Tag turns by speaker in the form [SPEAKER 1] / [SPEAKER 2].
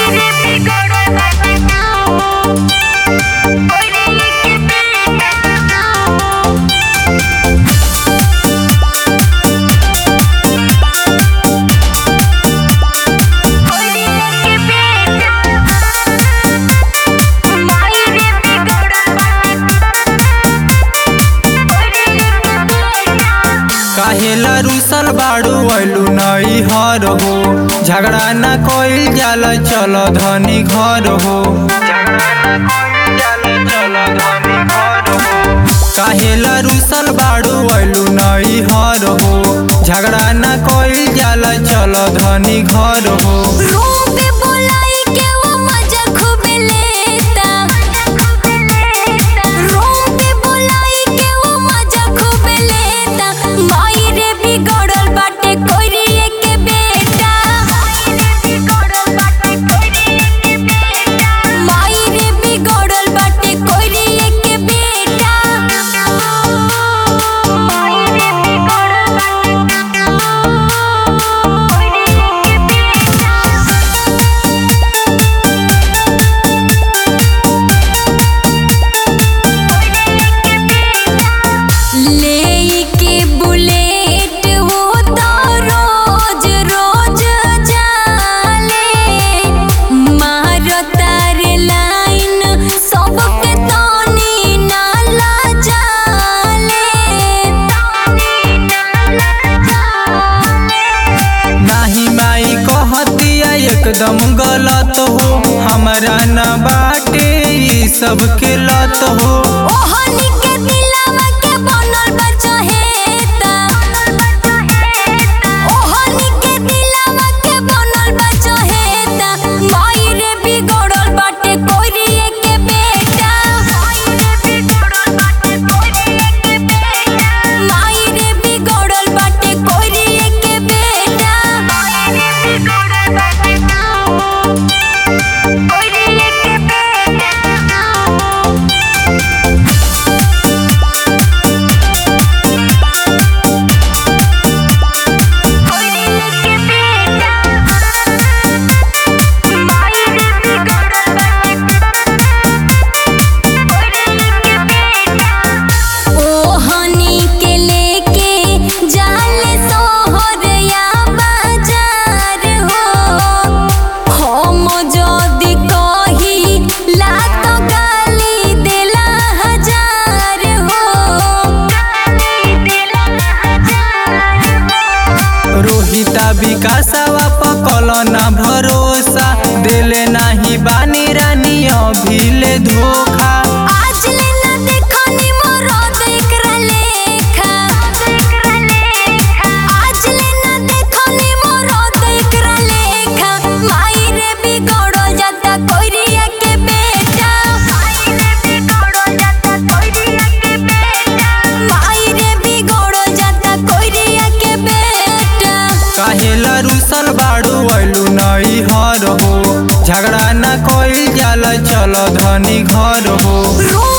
[SPEAKER 1] काहेला रुसल बाड़ू ऐलू नई हर हो झगड़ा न कोइल जाल चल धनी घर हो काहेला रुसल बाड़ू ऐलू नई हर हो झगड़ा न कोइल जाल चल धनी घर हो
[SPEAKER 2] रूम पे बुलाई के वो मजा खूब लेता रूम पे बुलाई के वो मजा खूब लेता माई रे बिगड़ल बाटे कोइरिए के बेटा माई रे बिगड़ल बाटे कोइरिए के बेटा माई रे बिगड़ल बाटे लेके बुलेट वो तो रोज रोज जाले मारो तार लाइन सबके तनी नाला जाले
[SPEAKER 1] नाही माई कहतिया एकदम गलत हो हमरा न बाटे ई सब के लत हो
[SPEAKER 2] ओहनी के दिलवा के बनल बा चहेता ओहनी के दिलवा के बनल बा चहेता माई रे बिगड़ल बाटे कोइरिए के बेटा माई रे बिगड़ल बाटे कोइरिए के बेटा कोइरिए के बेटा ओहनी के लेके जाले सोहरया बाजार हो हम जदी कही ला तो गाली देला हजार हो
[SPEAKER 1] रोहिता विकासवा पकल ना भरोसा देले नाही बानी रानी अभिले धोखा
[SPEAKER 2] आज ले ना देखनी मोर एकरा लेखा आज ले ना देखनी मोर एकरा लेखा माई रे बिगड़ो जाता कोइरिया के बेटा माई रे बिगड़ो जाता कोइरिया के बेटा माई रे बिगड़ो जाता कोइरिया के बेटा
[SPEAKER 1] काहेला रुसल बाड़ू ऐलू नई हर हो झगड़ा न कोइल जाल चल धनी घर हो
[SPEAKER 2] रो